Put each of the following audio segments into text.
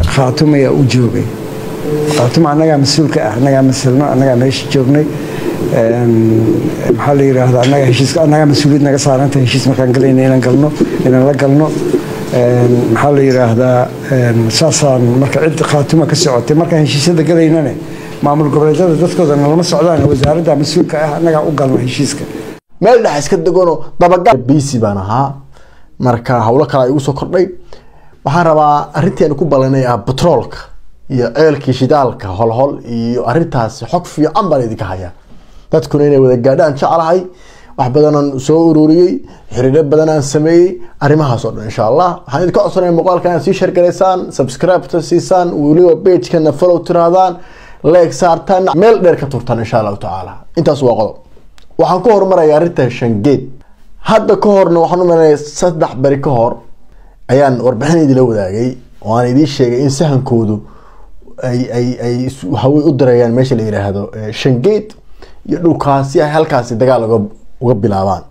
khaatum ayaa u joogay khaatum annagaa mas-uulka ah annagaa masilno annagaa meesha joognay maxaa la yidhaahdaa annagaa heshiiska annagaa mas-uuliyad naga saaranta heshiis markaan galayna inaan galno inaan la galno maxaa la yidhaahdaa saasaan marka cid khaatuma ka socotay markaan heshiisyada galaynane maamul goboleedyada dadkooda nalama socdaan wasaaradda mas-uulka ah annagaa u galno heshiiska meel dhex iska deganoo dabagal bc baan ahaa marka howlo kale ay igu soo kordhay waxaan rabaa arrintii aan ku ballanay ah batroolka iyo ceelkii shidaalka holhol iyo arrintaasi xog fiican baan idinka hayaa dadkuna inay wada gaadhaan jeclahay wax badanaan soo ururiyey xiriiro badan aan sameeyey arrimahaas oo dhan insha allah waxaan idinka codsanaya muuqaalka inaad sii shargaraysaan subscribe-ta siisaan weliba pagekana follow tirahdaan leeg saartaan meel dheer ka turtaan insha allahu tacaala intaas waa qodob waxaan ku hormaraya arrinta shangeed hadda ka horna waxaan u malanaya saddex beri ka hor ayaan warbixin idila wadaagay oo aan idiin sheegay in sahankoodu ay ay ay waxawey u dirayaan meesha la yidhaahdo shangeed iyo dhulkaasi ay halkaasi dagaal uga uga bilaabaan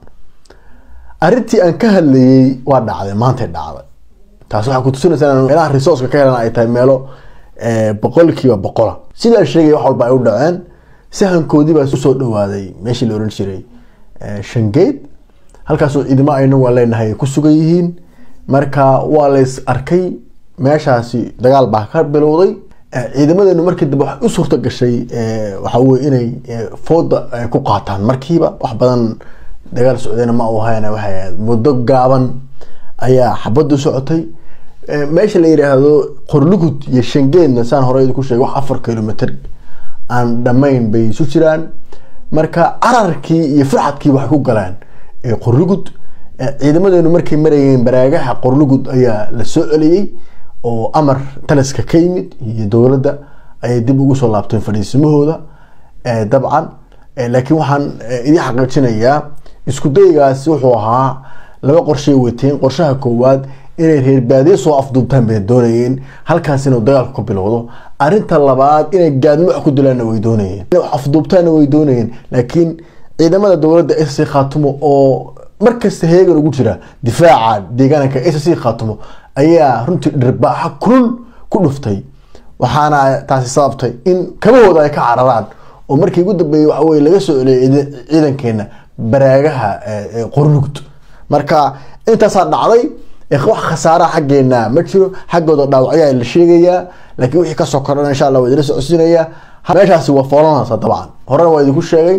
arrintii aan ka hadlayey waa dhacday maantay dhacday taas waxaa kutusinaysaa in meelaha resourceka ka helan ay tahay meelo boqolkiiba boqola sidaa sheegay wax walba ay u dhaceen sahankoodii baa usoo dhawaaday meeshii la ohan jiray shangeed halkaasoo ciidamo ayna waa leenahay ku sugan yihiin marka waa lays arkay meeshaasi dagaal baa ka bilowday ciidamadeenu markii dambe waxay u suurta gashay waxa weye inay fooda ku qaataan markiiba wax badan dagaal socdayna ma u hayn waxay ahayd muddo gaaban ayaa xabadu socotay meesha la yidhaahdo qorlugud iyo shangeedna saan hore idinku sheegay wax afar kilomitr aan dhammayn bay isu jiraan marka cararkii iyo firxadkii waxay ku galeen qorlugud ciidamadeenu markay marayeen baraagaha qorlugud ayaa la soo celiyey oo amar taliska ka yimid iyo dowladda ayay dib ugu soo laabteen fadhiisimahooda dabcan laakiin waxaan idin xaqiijinayaa isku daygaasi wuxuu ahaa laba qorshay wateen qorshaha koowaad inay reer baadiye soo afduubtaan bay doonayeen halkaas inuu dagaalku ka bilowdo arinta labaad inay gaadmo wax ku dilaanna way doonayeen inay wax afduubtaanna way doonayeen laakiin ciidamada dowladda s c khaatumo oo markasta heegan ugu jira difaaca deegaanka s c khaatumo ayaa runtii dhirbaaxa kulul ku dhuftay waxaana taasi sababtay in kabahooda ay ka cararaan oo markii ugu dambeeyey waxa weye laga soo celiyay ciidankeena baraagaha qorlugd marka intaasaa dhacday wax khasaaraha xaggeena ma jiro xaggooda dhaawacyaa la sheegayaa laakiin wixii kasoo kordhan insha allah waa idila socodsiinayaa meeshaasi waa foolanaysa dabcan horena waa idinku sheegay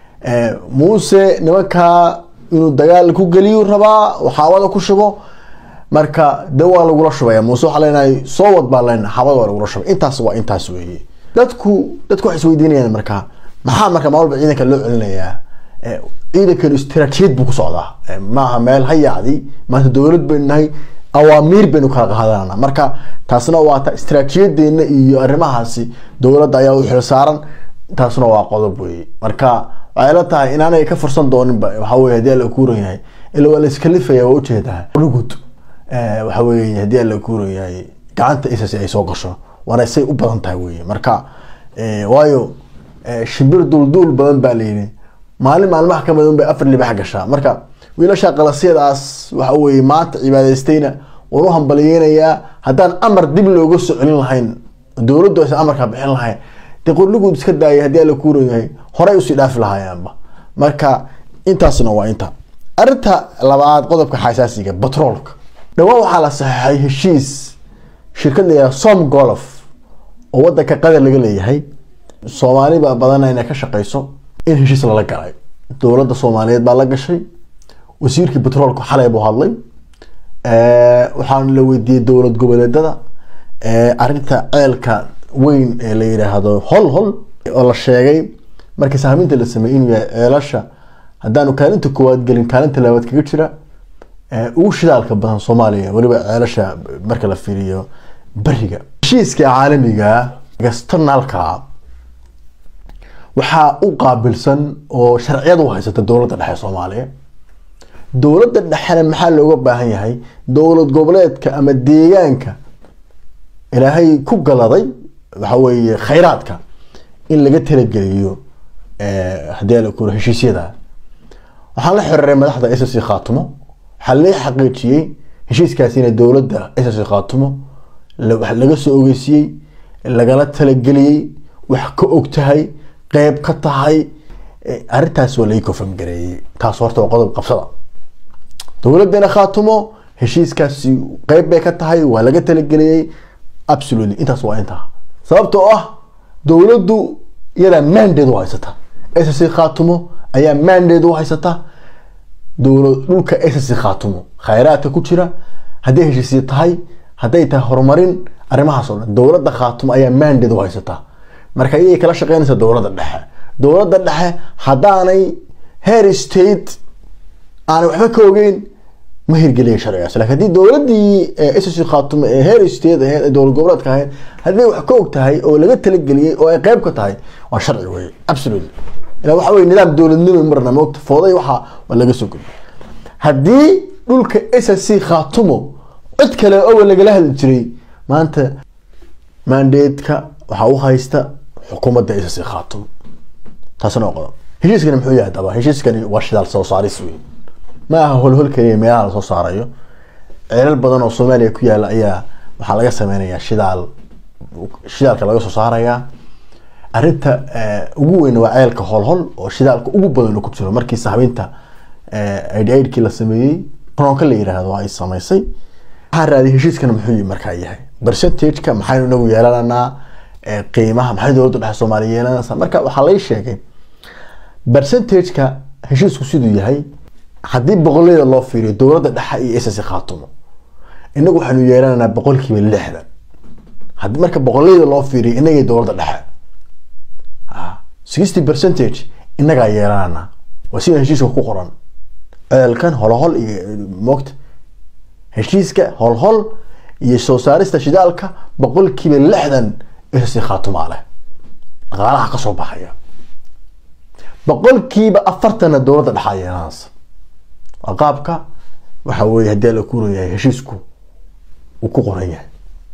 muuse nimankaa inuu dagaal ku geliyu rabaa xaawada ku shubo marka de waa lagula shubaya muuse waxaa leenahay soo wad baa leenahay xaawada waa lagula shubay intaas waa intaas weeye dadku dadku waxay isweydiinayaan marka maxaa marka maalwalba ciidanka loo celinayaa ciidankanu istaraatiijiyad buu ku socdaa maaha meel hayaacdi maanta dowlad baynu nahay awaamiir baynu kala qaadanana marka taasna waa ta istaraatiijiyadeena iyo arrimahaasi dowladda ayaa u xilsaaran taasna waa qodob weye marka waxay la tahay inaanay ka fursan dooninba waxa weye hadii alla kuuran yahay ila waa la iskalifaya waa ujeedaa rugud waxa weye hadii alla kuuran yahay gacanta isas ay soo gasho waana say u badan tahay weye marka waayo shimbir duulduul badan baa layidhi maalin maalmaha ka midan bay afar libax gashaa marka wiilasha qalasyadaas waxa weye maanta cibaadaystayna waan u hambaliyeynayaa haddaan amar dib looga soo celin lahayn dowladdu aysan amarkaa bixin lahayn dee qorliguud iska daayay haddii alla kuuran yahay horey usii dhaafi lahaayaanba marka intaasna waa inta arinta labaad qodobka xasaasiga batroolka dhawaan waxaa la saxeixay heshiis shirkad la yihahda som golof oo wadanka qatar laga leeyahay soomaaliba badana inay ka shaqeyso in heshiis lala galay dowladda soomaaliyeed baa la gashay wasiirkii batroolka xalay buu hadlay waxaana la weydiiyey dowlad goboleedada arinta ceelka weyn ee la yidhaahdo hol hol oo la sheegay markii sahminta la sameeyey inuu yahay ceelasha haddaanu kaalinta koowaad gelin kaalinta labaad kaga jira ugu shidaalka badan soomaaliya weliba ceelasha marka la fiiriyo beriga heshiiska caalamiga externalka waxaa u qaabilsan oo sharciyad u haysata dowladda dhexe soomaaliya dowladda dhexena maxaa looga baahan yahay dowlad goboleedka ama deegaanka ilaahay ku galaday waxa weeye khayraadka in laga talageliyo haddii ala kuro heshiisyada waxaan la xiriiray madaxda s c khaatumo waxaa la xaqiijiyey heshiiskaasi inay dowladda s c khaatumo wax laga soo ogeysiiyey lagala talageliyey wax ka og tahay qeyb ka tahay arrintaas waa laii kofam gareeyey taas horta waa qodob qabsada dowladdeena khaatumo heshiiskaasi qeyb bay ka tahay waa laga talageliyey absolutely intaas waa intaa sababtoo ah dowladdu iyadaa mandate u haysata ssc khaatumo ayaa mandate u haysata dowlad dhulka ssc khaatumo khayraadka ku jira hadday heshiisya tahay hadday tahay horumarin arrimahaas oo dhan dowladda khaatumo ayaa mandate u haysata marka iyay kala shaqeynaysa dowladda dhexe dowladda dhexe haddaanay heer state aanay waxba ka ogeyn ma hirgeliya sharcigaas lakin haddii dowladii ssc khaatumo ee heer state aheyd ee dowlad goboleedka ahayd haddii wax ka og tahay oo laga talageliyey oo ay qeyb ka tahay waa sharci wey absolutely ila waxa wey nidaam dowladnimo marna moogta fooday waxa waa laga soo gudbay haddii dhulka ssc khaatumo cid kale owa lagala hadli jiray maanta mandatka waxaa u haysta xukuumadda ssc khaatumo taasna waa qodob heshiiskani muxuu yahay daba heshiiskani waa shidaal soo saaris wey ma aha holhol keliya meelaha lasoo saarayo ceelal badan oo soomaaliya ku yaala ayaa waxaa laga sameynayaa shidaal shidaalka laga soo saarayaa arrinta ugu weyn waa ceelka holhol oo shidaalka ugu badan ku jiro markii sahbinta ididkii la sameeyey ronka la yiraahdo ay samaysay waxaa raaday heshiiskana muxuu markaa yahay percentageka maxaynu inagu yeelananaa qiimaha maxay dowladda dhexe soomaaliya yeelanaysaa marka waxaa lay sheegay percentageka heshiisku siduu yahay haddii boqolleyda loo fiiriyo dowladda dhexe iyo ssc khaatumo inagu waxaynu yeelananaa boqolkiiba lixdan haddii marka boqolleyda loo fiiriyo inagii dowladda dhexe sixty percentage inagaa yeelananaa waa sida heshiiska ku qoran ceelkan holhol iyo moogta heshiiska holhol iyo soo saarista shidaalka boqolkiiba lixdan ssc khaatumaa leh dhaqaalaha kasoo baxaya boqolkiiba afartanna dowladda dhexaa yeelanaysa waa qaabka waxa weye haddii la kuran yahay heshiisku uu ku qoran yahay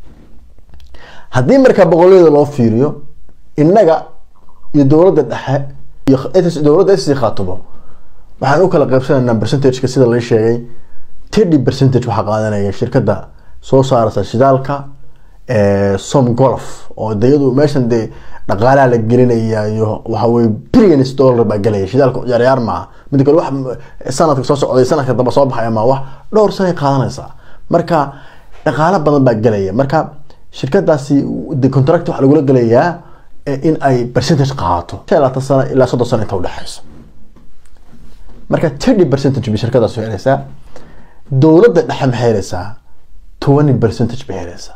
haddii markaa boqolleyda loo fiiriyo innaga iyo dowladda dhexe iyo dowladda ssc khaatumo waxaan u kala qaybsanaynaa percentageka sida la sheegay thirty percentage waxaa qaadanaya shirkadda soo saaraysa shidaalka som golf oo dayadu meeshan dee dhaqaalaha la gelinaya iyo waxa weye billions dollar baa gelaya shidaalka ciyaaryaar maaha mida kale wax sanadka soo socday sanadka damba soo baxaya ma wax dhowr sanay qaadanaysaa marka dhaqaalo badan baa gelaya marka shirkadaasi de contract waxaa lagula gelayaa in ay percentage qaadato labaatan sano ilaa soddon sano inta udhexeyso marka thirty percentage bay shirkadaas helaysaa dowladda dhexe maxay helaysaa twenty percentage bay helaysaa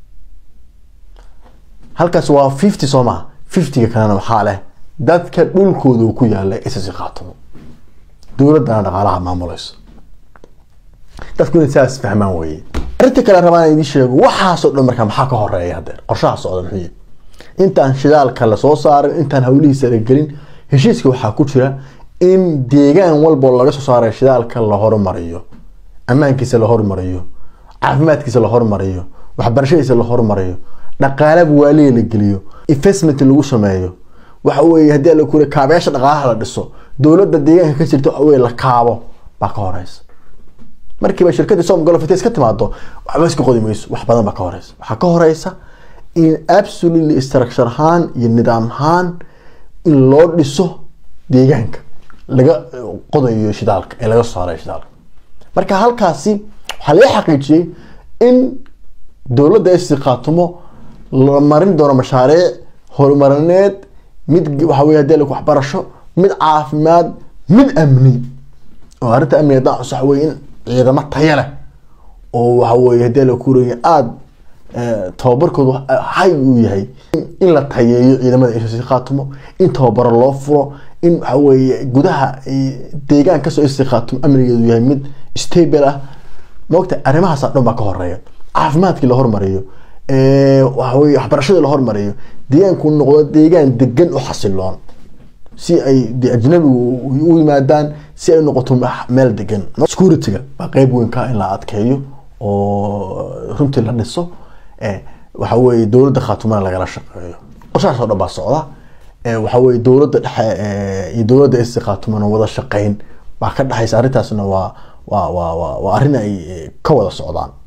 halkaas waa fifty soo maha fiftyga kalena waxaa leh dadka dhulkooda uu ku yaala ssc khaatumo dowladdana dhaqaalaha maamulayso dadku inay saas fahmaan weye arrinta kale rabaan idiin sheego waxaasoo dhan markaa maxaa ka horeeya hadeer qorshaha socda muxuu yahay intaan shidaalka lasoo saarin intaan hawlihiisa la gelin heshiiska waxaa ku jira in deegaan walboo laga soo saaray shidaalka la horumariyo ammaankiisa la horumariyo caafimaadkiisa la horumariyo waxbarashadiisa la horumariyo dhaqaala waaliya la geliyo investment lagu sameeyo waxa weye haddii la kure kaabeyaasha dhaqaalaha la dhiso dowladda deegaanka ka jirta waxa weye la kaabo baa ka horeysa markiiba shirkadii som golofits ka timaado waxba iska qodi mayso wax badan baa ka horeysa waxaa ka horeysa in absolutely structure ahaan iyo nidaam ahaan in loo dhiso deegaanka laga qodayo shidaalka ee laga soo saarayo shidaalka marka halkaasi waxaa laga xaqiijiyey in dowladda ssc khaatumo la marin doono mashaariic horumarineed mid waxa wey hadii waxbarasho mid caafimaad mid amni oo arrinta amniga haddaan xus waxa wey in ciidamo taya leh oo waxa weye hadii la kuraya aada tababarkoodu hay uu yahay in la tayeeyo ciidamada ssc khaatumo in tababaro loo furo in waxa weye gudaha deegaan kasoo ssc khaatumo amnigeedu yahay mid stable ah maogta arrimahaas dhan baa ka horeeya caafimaadkii la hormariyo waxaweye waxbarashadii la hormariyo deegaanku noqdo deegaan degan u xasiloon si ay de ajnabigu u yimaadaan si ay noqoto meel degan securityga baa qeyb weyn ka in la adkeeyo oo runtii la dhiso waxa weye dowladda khaatumana lagala shaqeeyo qorshahaas oo dhan baa socda waxa weye dowladda dhexe iyo dowladda ssc khaatumana wada shaqeyn baa ka dhexaysa arrintaasna waa waa waa waa waa arrin ay ka wada socdaan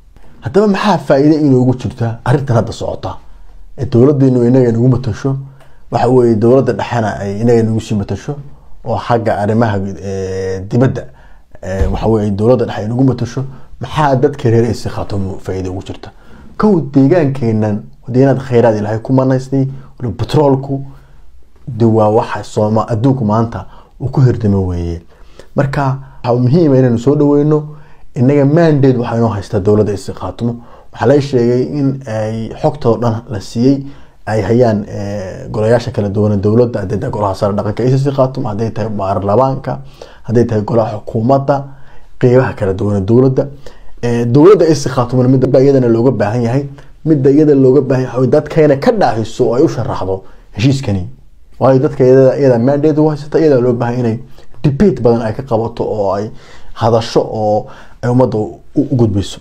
haddaba maxaa faa-iide inoogu jirta arrintan hadda socota ee dowladeenu inaga nagu matasho waxa weye dowladda dhexena ay inaga nagu sii matasho oo xagga arrimaha dibadda waxa weye dowladda dhexe ay nagu matasho maxaa dadka reer isi khaatumo faa-iide ugu jirta kow deegaankeenan deegaanada khayraad ilahay ku manaysnay batroolku de waa waxa sooma adduunku maanta uu ku hirdamo weeye marka waxaa muhiima inaynu soo dhaweyno inaga mandate waxaa inoo haystaa dowladda isi khaatumo waxaa la sheegay in ay xogtoo dhan la siiyey ay hayaan golayaasha kala duwan dowladda haday tahay golaha sare dhaqanka isi khaatumo hadday tahay baarlamaanka hadday tahay golaha xukuumadda qeybaha kala duwan dowladda dowladda isi khaatumona midba iyadana looga baahan yahay midda iyada looga baahan yahay dadkayna ka dhaahiso oo ay u sharaxdo heshiiskani waayo dadka iyada mandate u haysata iyada loo baahan inay debate badan ay ka qabato oo ay hadasho oo ay ummadda u gudbiso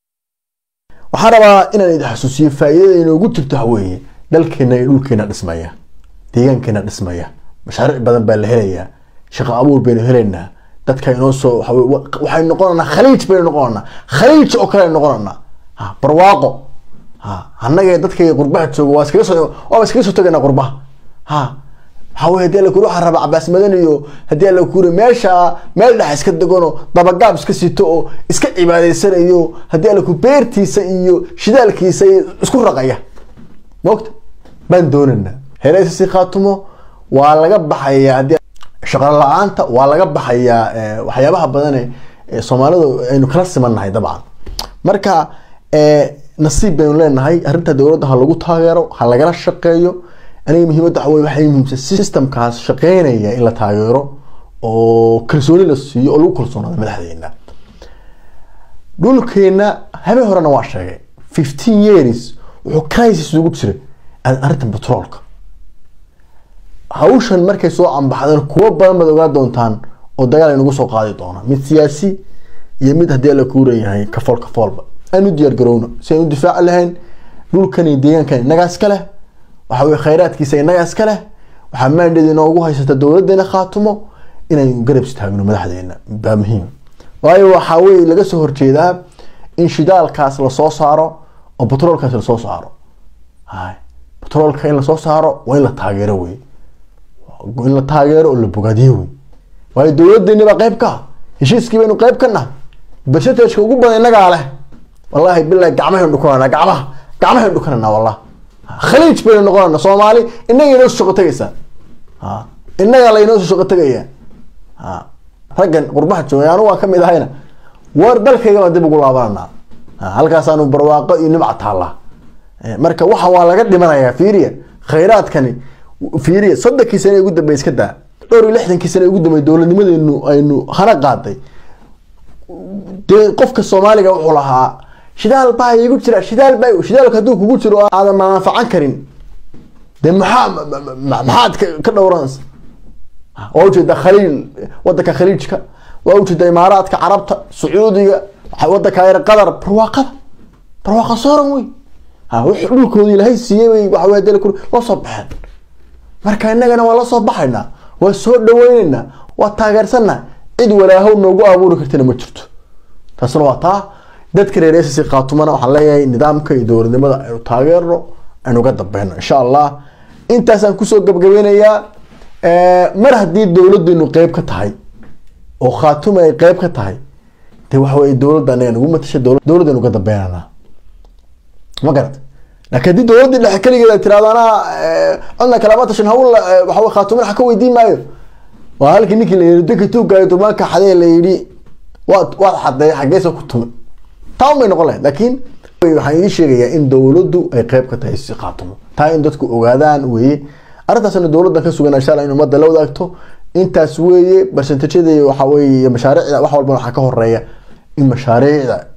waxaan rabaa inaan idin xasuusiyo faa-iidada inoogu jirto waxweeye dalkeena iyo dhulkeena dhismaya deegaankeena dhismaya mashaariic badan baa la helayaa shaqo abuur baynu helaynaa dadka inoo soo waxay noqonanaa khaliij baynu noqonanaa khaliij oo kale noqonanaa barwaaqo annaga dadka qurbaha jooga waa iskaga soo waaba iskaga soo tagaynaa qurbaha ha waxaa weye hadii alla kuri waxaan rabaa cabaas madan iyo haddii alla kuri meesha meel dhex iska degano dabagaab iska sito oo iska cibaadaysanayo haddii alla ku beertiisa iyo shidaalkiisa isku raqaya mogta baan doonanaa hereysasi khaatumo waa laga baxayaa haddii shaqo la-aanta waa laga baxayaa waxyaabaha badane soomaalidu aynu kala simannahay dabcan marka nasiib baynu leenahay arrinta dowladda ha lagu taageero ha lagala shaqeeyo aniga muhiimadda waxa wey waxay muhiimsan systemkaas shaqeynaya in la taageero oo kalsooni la siiyo oo lagu kalsoonaado madaxdeena dhulkeena habeen horena waa sheegay fifteen years wuxuu crisis ugu jiray arrintan petroolka hawshan markay soo cambaxdeen kuwo badan baad ogaa doontaan oo dagaal ay nagu soo qaadi doonaan mid siyaasi iyo mid haddii alla kuurayahay kafool kafoolba aan u diyaar garowno si aan u difaaci lahayn dhulkan iyo deegaankan innagaa iska leh waxa weye khayraadkiisa innagaa iska leh waxaa maandheed inoogu haysata dowladeena khaatumo inaynu garab istaagno madaxdeena baa muhiim waayo waxaa weye laga soo horjeedaa in shidaalkaas lasoo saaro oo batroolkaas lasoo saaro hay batroolka in lasoo saaro waa in la taageero wey in la taageero oo la bogaadiyo wey waayo dowladeeni baa qeyb ka ah heshiiskii baynu qeyb ka nahay bersetageka ugu badan innagaa leh wallahi bilahi gacmahaynu dhukananaa gacmaha gacmahaynu dhukananaa wallah khaliij baynu noqonana soomaali innaga inoo soo shaqo tegaysaa innaga laynoo soo shaqo tegayaa raggan qurbaha joogay anu waan kamid ahayna war dalkayga baan dib ugu laabananaa halkaasaanu barwaaqo iyo nimca taallaa marka waxa waa laga dhimanayaa fiiriya khayraadkani fiiriya soddonkii sane ugu dambey iska daa dhowr iyo lixdankii sane ugu dambey dowladnimadeenu aynu hana qaaday dee qofka soomaaliga wuxuu lahaa shidaal baa igu jira shidaal baa shidaalka hadduu kugu jiro aadan manfacan karin dee maxaa maxaad ka dhowranaysa waa ujeeda khaliil wadanka khaliijka waa ujeeda imaaraadka carabta sacuudiga wadanka yar qatar barwaaqada barwaaqa sooran wey dhulkoodii ilahay siiyey waxa dee loo soo baxeen marka innagana waa la soo baxaynaa waa soo dhaweyneynaa waa taageersanaa cid walaahow noogu abuuri kartana ma jirto taasna waa taa dadka reer ss khaatumana waxaan leeyahay nidaamka iyo dowladnimada aynu taageerno aynu ga dambeyno insha allah intaasaan kusoo gabgabeynayaa mar haddii dowladeenu qeyb ka tahay oo khaatuma ay qeyb ka tahay de waxawey dowladda anaga nagu matasha dowladaynu ga dambeynana ma garat laakiin haddii dowladii dhexe keligeed ay tirahdo anaa codna kalama tashan hawl waxaw khaatumin wax ka weydiin maayo waa halkii ninkii la yii danka tuugaayo durmaanka xadee la yidhi waad waad xadeey xageesa ku tumi taa un bay noqon lahayd laakiin waxaan idiin sheegayaa in dowladdu ay qeyb ka tahay si khaatumo taa in dadku ogaadaan weeye arrintaasna dowladdan ka sugan insha allah in ummadda la wadaagto intaas weeye barsentajada waxa weeye mashaariicda wax walba waxaa ka horeeya in mashaariicda